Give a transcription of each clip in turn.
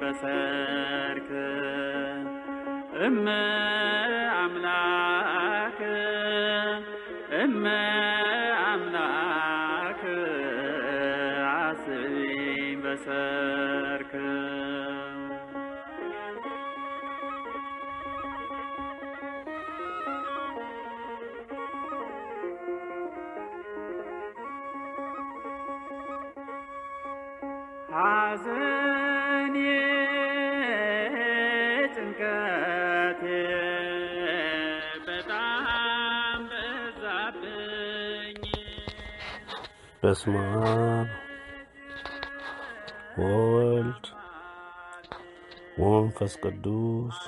በሰርክ እመ አምላክ እመ አምላክ አስቢኝ በሰርክ ሐዘኔ ጭንቀቴ በጣም በዛብኝ። በስመ አብ ወወልድ ወመንፈስ ቅዱስ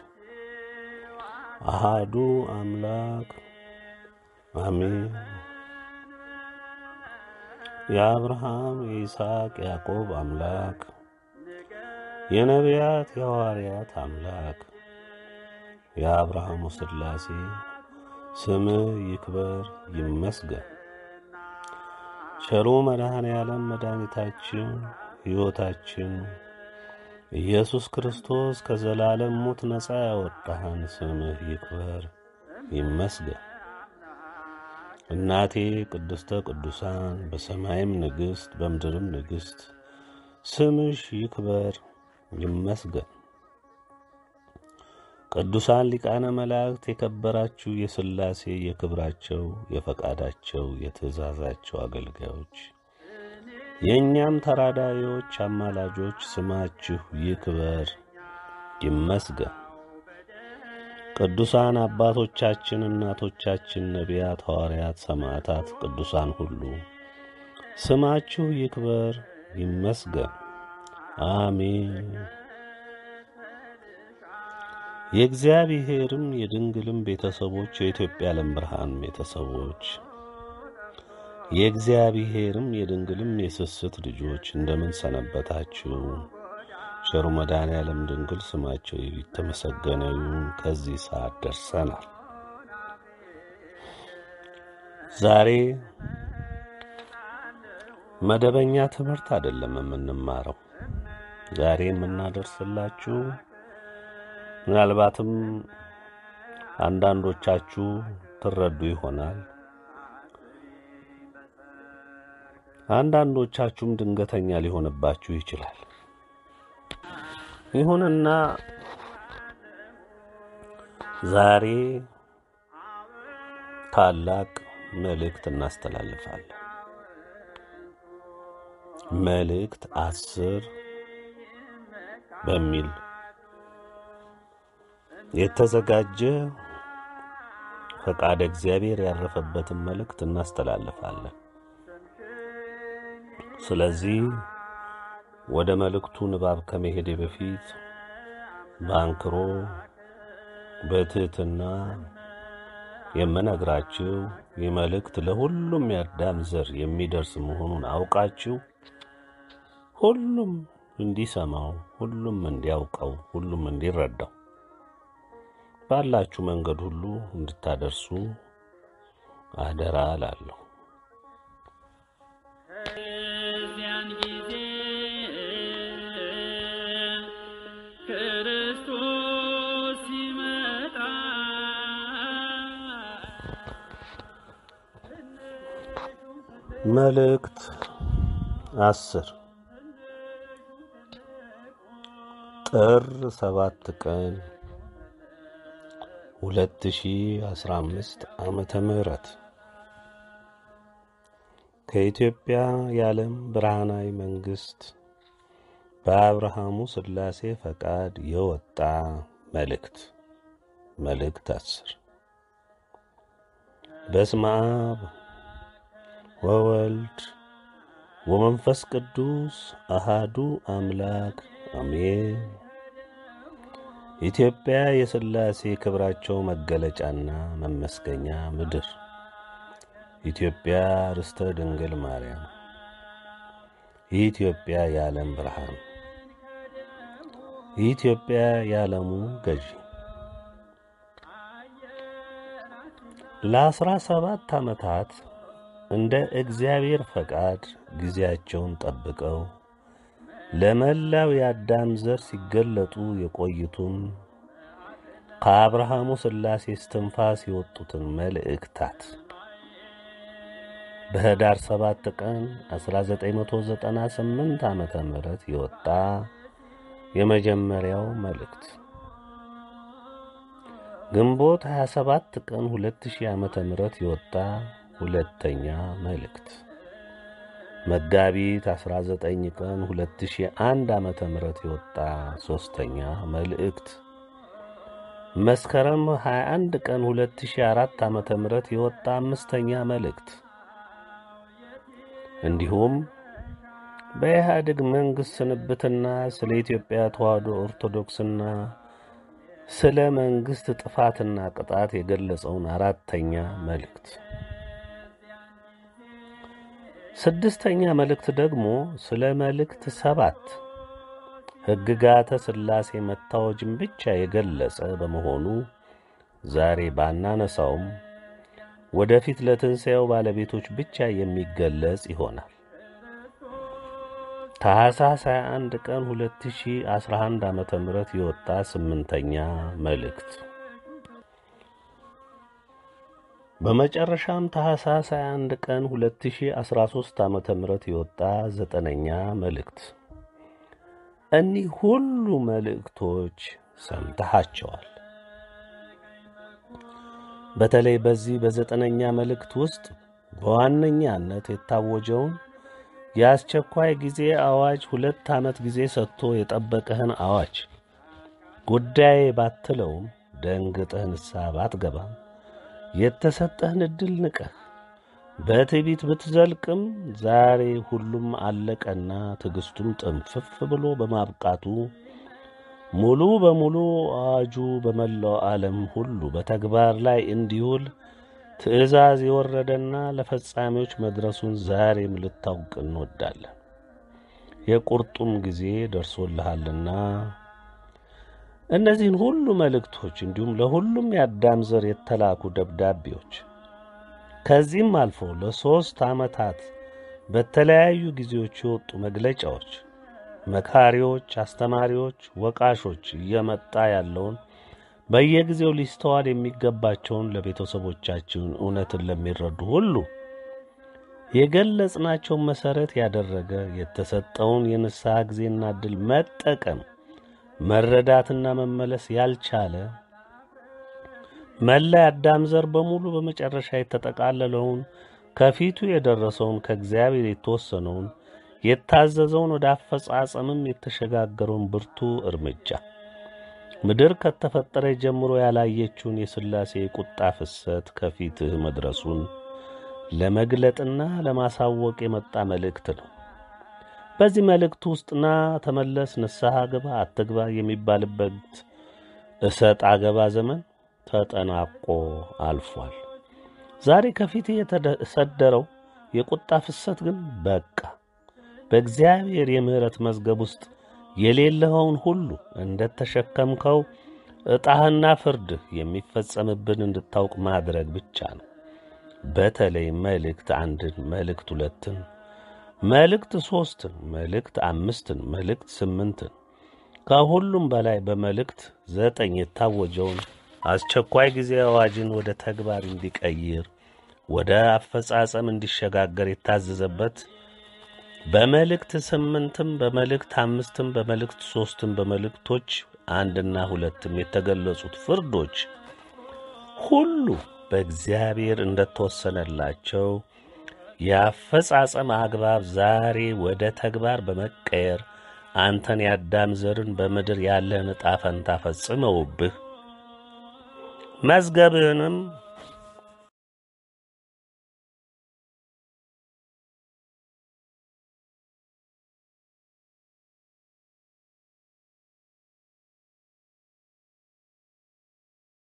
አሃዱ አምላክ አሜን። የአብርሃም የይስሐቅ ያዕቆብ አምላክ የነቢያት የሐዋርያት አምላክ የአብርሃሙ ሥላሴ ስምህ ይክበር ይመስገን። ቸሩ መድኃኔ ዓለም መድኃኒታችን ሕይወታችን ኢየሱስ ክርስቶስ ከዘላለም ሞት ነፃ ያወጣህን ስምህ ይክበር ይመስገን። እናቴ ቅድስተ ቅዱሳን በሰማይም ንግሥት በምድርም ንግሥት ስምሽ ይክበር ይመስገን። ቅዱሳን ሊቃነ መላእክት የከበራችሁ የሥላሴ የክብራቸው የፈቃዳቸው የትእዛዛቸው አገልጋዮች የእኛም ተራዳዮች አማላጆች ስማችሁ ይክበር ይመስገን። ቅዱሳን አባቶቻችን፣ እናቶቻችን፣ ነቢያት፣ ሐዋርያት፣ ሰማዕታት፣ ቅዱሳን ሁሉ ስማችሁ ይክበር ይመስገን። አሜን። የእግዚአብሔርም የድንግልም ቤተሰቦች የኢትዮጵያ ዓለም ብርሃን ቤተሰቦች የእግዚአብሔርም የድንግልም የስስት ልጆች እንደምን ሰነበታችሁ? ቸሩ መድኃኔ ዓለም ድንግል ስማቸው የተመሰገነ ይሁን። ከዚህ ሰዓት ደርሰናል። ዛሬ መደበኛ ትምህርት አይደለም የምንማረው። ዛሬ የምናደርስላችሁ ምናልባትም አንዳንዶቻችሁ ትረዱ ይሆናል። አንዳንዶቻችሁም ድንገተኛ ሊሆንባችሁ ይችላል። ይሁንና ዛሬ ታላቅ መልእክት እናስተላልፋለን። መልእክት አስር በሚል የተዘጋጀ ፈቃደ እግዚአብሔር ያረፈበትን መልእክት እናስተላልፋለን። ስለዚህ ወደ መልእክቱ ንባብ ከመሄዴ በፊት በአንክሮ በትህትና የምነግራችሁ ይህ መልእክት ለሁሉም የአዳም ዘር የሚደርስ መሆኑን አውቃችሁ ሁሉም እንዲሰማው፣ ሁሉም እንዲያውቀው፣ ሁሉም እንዲረዳው ባላችሁ መንገድ ሁሉ እንድታደርሱ አደራ እላለሁ። እዚያን ጊዜ ክርስቶስ ሲመጣ መልእክት አስር ጥር ሰባት ቀን ሁለት ሺ አስራ አምስት ዓመተ ምህረት ከኢትዮጵያ የዓለም ብርሃናዊ መንግሥት በአብርሃሙ ሥላሴ ፈቃድ የወጣ መልእክት መልእክት አስር በስመ አብ ወወልድ ወመንፈስ ቅዱስ አሃዱ አምላክ አሜን። ኢትዮጵያ የሥላሴ ክብራቸው መገለጫና መመስገኛ ምድር፣ ኢትዮጵያ ርስተ ድንግል ማርያም፣ ኢትዮጵያ የዓለም ብርሃን፣ ኢትዮጵያ የዓለሙ ገዢ ለአስራ ሰባት ዓመታት እንደ እግዚአብሔር ፈቃድ ጊዜያቸውን ጠብቀው ለመላው የአዳም ዘር ሲገለጡ የቆዩትን ከአብርሃሙ ሥላሴ እስትንፋስ የወጡትን መልእክታት በኅዳር 7 ቀን 1998 ዓመተ ምህረት የወጣ የመጀመሪያው መልእክት ግንቦት 27 ቀን 2000 ዓመተ ምህረት የወጣ ሁለተኛ መልእክት መጋቢት 19 ቀን 2001 ዓመተ ምህረት የወጣ ሶስተኛ መልእክት መስከረም 21 ቀን 2004 ዓመተ ምህረት የወጣ አምስተኛ መልእክት እንዲሁም በኢህአዴግ መንግሥት ስንብትና ስለ ኢትዮጵያ ተዋሕዶ ኦርቶዶክስና ስለ መንግሥት ጥፋትና ቅጣት የገለጸውን አራተኛ መልእክት ስድስተኛ መልእክት ደግሞ ስለ መልእክት ሰባት ሕግጋተ ሥላሴ መታወጅን ብቻ የገለጸ በመሆኑ ዛሬ ባናነሳውም ወደፊት ለትንሣኤው ባለቤቶች ብቻ የሚገለጽ ይሆናል። ታኅሳስ 21 ቀን 2011 ዓመተ ምህረት የወጣ ስምንተኛ መልእክት በመጨረሻም ታኅሳስ 21 ቀን 2013 ዓመተ ምህረት የወጣ ዘጠነኛ መልእክት። እኒህ ሁሉ መልእክቶች ሰምተሃቸዋል። በተለይ በዚህ በዘጠነኛ መልእክት ውስጥ በዋነኛነት የታወጀውን የአስቸኳይ ጊዜ አዋጅ ሁለት ዓመት ጊዜ ሰጥቶ የጠበቀህን አዋጅ ጉዳዬ ባትለውም ደንግጠህ ንስሐ ባትገባም የተሰጠህን ዕድል ንቀህ በትዕቢት ብትዘልቅም ዛሬ ሁሉም አለቀና ትዕግሥቱም ጥንፍፍ ብሎ በማብቃቱ ሙሉ በሙሉ አዋጁ በመላው ዓለም ሁሉ በተግባር ላይ እንዲውል ትእዛዝ የወረደና ለፈጻሚዎች መድረሱን ዛሬም ልታውቅ እንወዳለን። የቁርጡም ጊዜ ደርሶልሃልና እነዚህን ሁሉ መልእክቶች እንዲሁም ለሁሉም የአዳም ዘር የተላኩ ደብዳቤዎች ከዚህም አልፎ ለሦስት ዓመታት በተለያዩ ጊዜዎች የወጡ መግለጫዎች መካሪዎች፣ አስተማሪዎች፣ ወቃሾች እየመጣ ያለውን በየጊዜው ሊስተዋል የሚገባቸውን ለቤተሰቦቻችን እውነትን ለሚረዱ ሁሉ የገለጽናቸውን መሠረት ያደረገ የተሰጠውን የንስሐ ጊዜና ዕድል መጠቀም መረዳትና መመለስ ያልቻለ መላ የአዳም ዘር በሙሉ በመጨረሻ የተጠቃለለውን ከፊቱ የደረሰውን ከእግዚአብሔር የተወሰነውን የታዘዘውን ወደ አፈጻጸምም የተሸጋገረውን ብርቱ እርምጃ ምድር ከተፈጠረ ጀምሮ ያላየችውን የሥላሴ የቁጣ ፍሰት ከፊትህ መድረሱን ለመግለጥና ለማሳወቅ የመጣ መልእክት ነው። በዚህ መልእክት ውስጥ ና ተመለስ፣ ንስሐ ግባ፣ አትግባ የሚባልበት እሰጥ አገባ ዘመን ተጠናቆ አልፏል። ዛሬ ከፊት የተሰደረው የቁጣ ፍሰት ግን በቃ። በእግዚአብሔር የምሕረት መዝገብ ውስጥ የሌለኸውን ሁሉ እንደ ተሸከምከው ዕጣህና ፍርድህ የሚፈጸምብን እንድታውቅ ማድረግ ብቻ ነው። በተለይ መልእክት አንድን፣ መልእክት ሁለትን፣ መልእክት ሦስትን፣ መልእክት አምስትን፣ መልእክት ስምንትን ከሁሉም በላይ በመልእክት ዘጠኝ የታወጀውን አስቸኳይ ጊዜ አዋጅን ወደ ተግባር እንዲቀይር ወደ አፈጻጸም እንዲሸጋገር የታዘዘበት በመልእክት ስምንትም በመልእክት አምስትም በመልእክት ሦስትም በመልእክቶች አንድና ሁለትም የተገለጹት ፍርዶች ሁሉ በእግዚአብሔር እንደተወሰነላቸው የአፈጻጸም አግባብ ዛሬ ወደ ተግባር በመቀየር አንተን የአዳም ዘርን በምድር ያለህን ዕጣ ፈንታ ፈጽመውብህ መዝገብህንም